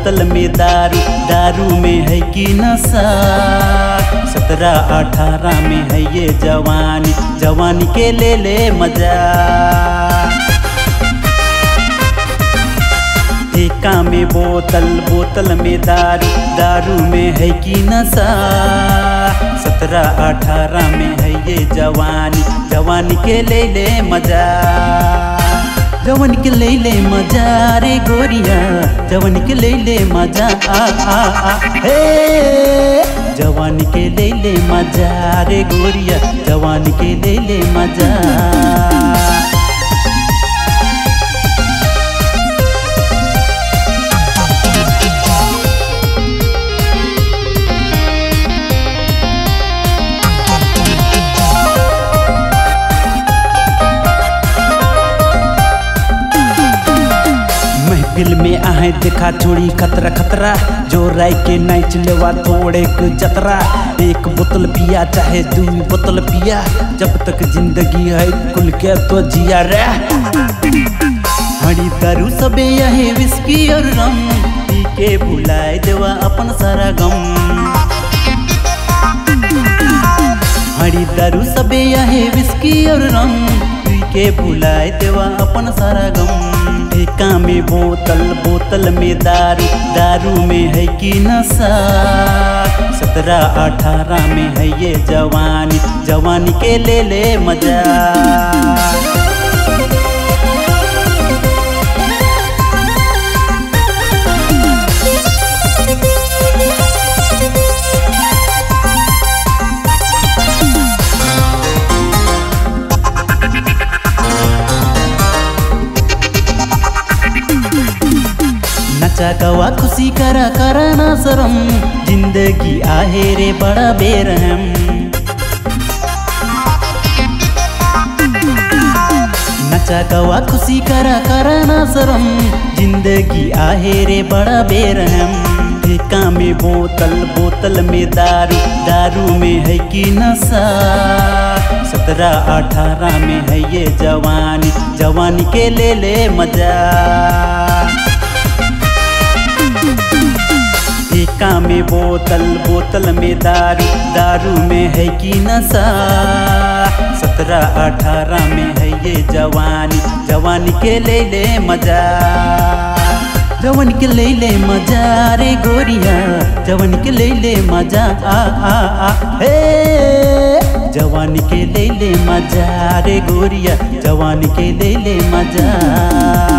बोतल में दारू दारू में है कि नशा सत्रह अठारह में है ये जवानी जवानी के ले ले मजा ठेका में बोतल बोतल में दारू दारू में है कि नशा सत्रह अठारह में है ये जवानी जवानी के ले ले मजा जवन के ले ले मजा रे गोरिया जवन के ले ले मजा आ आ आ हे जवानी के ले ले मजा रे गोरिया जवानी के ले ले मजा महफिल में आहे देखा छोड़ी खतरा खतरा जो राय के नाच लेवा थोड़े के जतरा एक बोतल पिया चाहे दू बोतल पिया जब तक जिंदगी है कुल के तो जिया रे हड़ी दारू सबे यही विस्की और रम पी के भुलाए देवा अपन सारा गम हड़ी दारू सबे यही विस्की और रम पी के भुलाए देवा अपन सारा गम ठेका में बोतल बोतल में दारू दारू में है कि नशा सत्रह अठारह में है ये जवानी जवानी के ले ले मजा नचा गवा खुशी करा करा ना शरम जिंदगी आहे रे बड़ा बेरहम नचा गवा खुशी करा करा ना शरम जिंदगी आहे रे बड़ा बेरहम ठेका में बोतल बोतल में दारू दारू में है कि नशा सत्रह अठारह में है ये जवानी जवानी के ले ले मजा ठेका में बोतल बोतल में दारू दारू में है कि नशा सत्रह अठारह में है ये जवानी जवानी के ले ले मजा जवन के ले ले मजा रे गोरिया जवन के ले ले मजा आ आ आ हे जवानी के ले ले मजा रे गोरिया जवानी के ले ले मजा